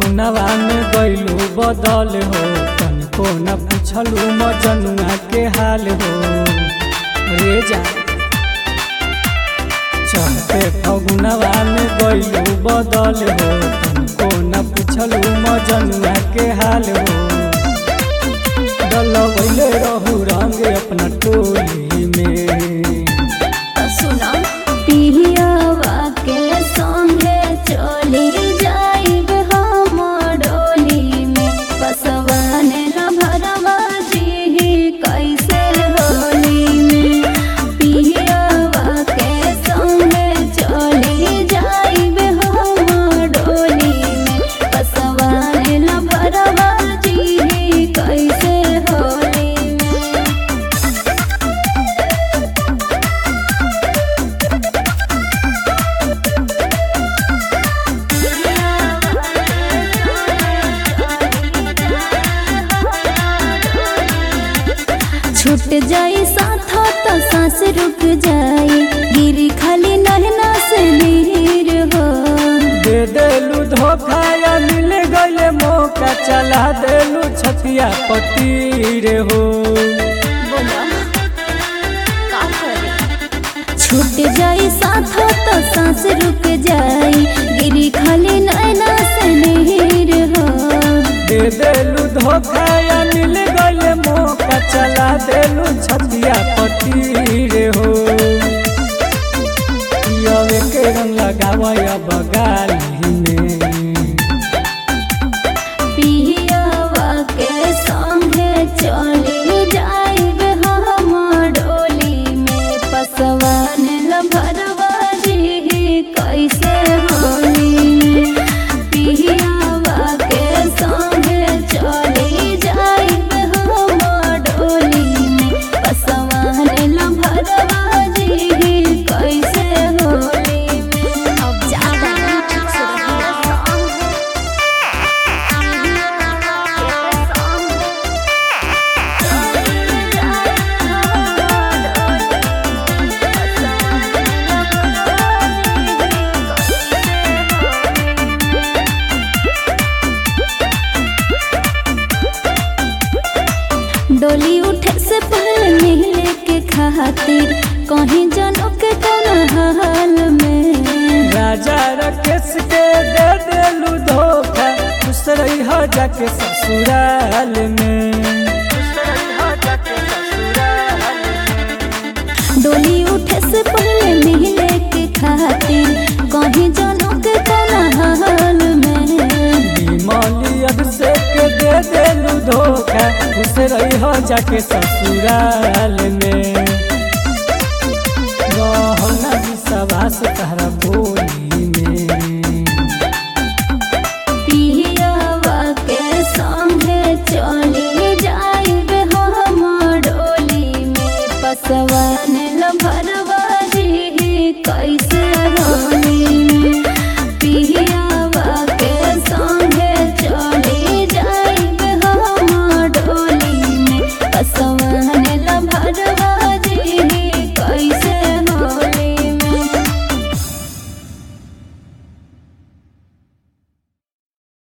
फगुनवा में गइलू बदल हो तनको न पूछलू मजनुआ के हाल हो रे जा चलते फगुनवा में गइलू बदल हो तनको न पूछलू मजनुआ के हाल हो डलवैले रहू रंग अपना टोली में सुना पिहियावा के संगे चली जाइब हम डोली में पसवान न भरवा जी कैसे होली में पिहियावा के संगे चली जाइब हम डोली में पसवान न भरवा जी कैसे होली में छूट जाई साथ तो सांस रुक जाई गिरी खाली नहना से नीर हो दे देलू धोखा या मिल गइले मौका चला देलू छतिया पतीर हो छूट जाई साथ तो सांस रुक जाई गिरी खाली नहना से नीर हो दे देलू धोखा या मिल गइले मौका चला देलू छतिया पतीर हो यवे के रंग लगावया बगाली में पिहियावा के संगे चली जाइब हम डोली में पसवान लभरवा जी कैसे होली में पिहियावा के संगे चली जाइब हम डोली में पसवान लभरवा जी कैसे होली में अब ज्यादा डोली उठे से पहले मिले के खातिर कहीं जनों के कौन हाल में राजा रकेश के दे देलू धोखा खुश रही हो जाके ससुराल में डोली उठे से पहले मिले के खातिर कहीं जनों के कौन हाल में बीमाली अभिषेक के दे देलू धोखा खुश रही हो जाके ससुराल में रहना विश्वास तहरा बोली में पिहियावा के संगे चली जाइब हम डोली में पसवान